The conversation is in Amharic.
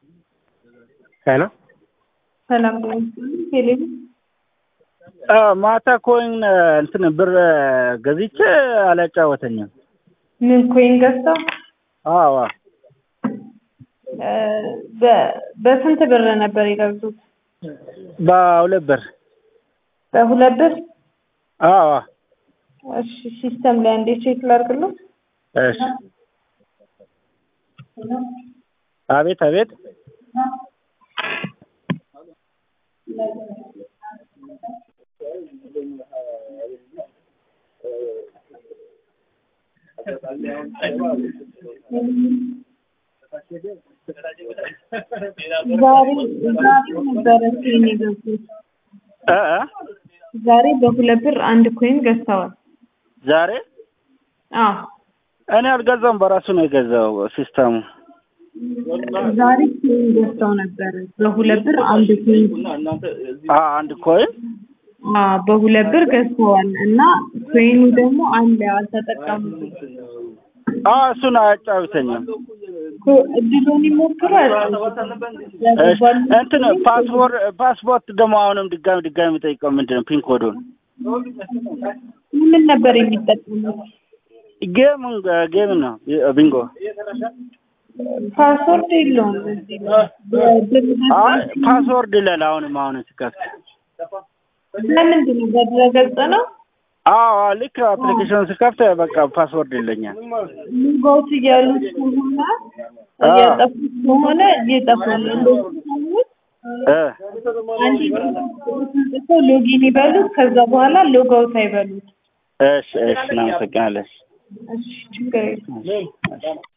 ሄሎ ሰላም ቴሌቪ ማታ ኮይን እንትን ብር ገዝቼ አላጫወተኝም። ምን ኮይን ገዝተው? አዎ በ- በስንት ብር ነበር የገዙት? በሁለት ብር በሁለት ብር? አዎ እሺ ሲስተም ላይ እንዴ ቼክ ላድርግልህ? እሺ አቤት አቤት ዛሬ ዛሬ ነበረ ኮይን የገዙት። እ እ ዛሬ በሁለት ብር አንድ ኮይን ገዝተዋል። ዛሬ አዎ እኔ አልገዛውም፣ በራሱ ነው የገዛው ሲስተሙ። ዛሬ ኮይን ገዝተው ነበረ በሁለት ብር አንድ ኮይን አ አንድ ኮይን አዎ በሁለት ብር ገዝተዋል እና ኮይኑ ደግሞ አለ አልተጠቀሙትም። አ እሱን አያጫውተኝም። ኮ- እድሉን ይሞክሩ እሺ እንትን ፓስፖርት ፓስፖርት ደግሞ አሁንም ድጋሚ ድጋሚ የሚጠይቀው ምንድን ነው? ፒን ኮዱን ምን ነበር የሚጠቀሙት? ጌም ጌም ነው ቢንጎ። ፓስወርድ የለውም እዚህ ላይ። በድረ- አይ ፓስወርድ ይላል አሁንም አሁን ሲከፍት። ለምንድን ነው በድረገጽ ነው? አዎ ልክ አፕሊኬሽን ሲከፍት በቃ ፓስወርድ ይለኛል። ሎጋውት እያሉት ከሆነ እያጠፉት ከሆነ ይጠፋል። እንደዚህ ከሆነ እ አንድ ጽፈው ሎጊን ይበሉት። ከዛ በኋላ ሎጋውት አይበሉት። እሺ እሺ እናመሰግናለን። እሺ ችግር የለም። እሺ